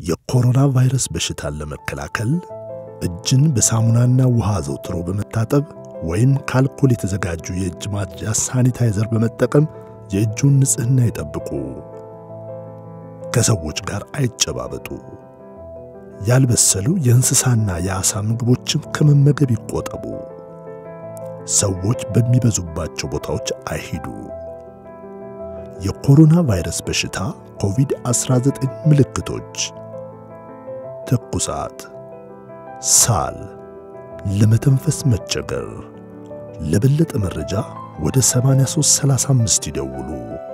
የኮሮና ቫይረስ በሽታን ለመከላከል እጅን በሳሙናና ውሃ አዘውትሮ በመታጠብ ወይም ከአልኮል የተዘጋጁ የእጅ ማጽጃ ሳኒታይዘር በመጠቀም የእጁን ንጽህና ይጠብቁ። ከሰዎች ጋር አይጨባበጡ። ያልበሰሉ የእንስሳና የዓሣ ምግቦችን ከመመገብ ይቆጠቡ። ሰዎች በሚበዙባቸው ቦታዎች አይሂዱ። የኮሮና ቫይረስ በሽታ ኮቪድ-19 ምልክቶች ትኩሳት፣ ሳል፣ ለመተንፈስ መቸገር። ለበለጠ መረጃ ወደ 8335 ይደውሉ።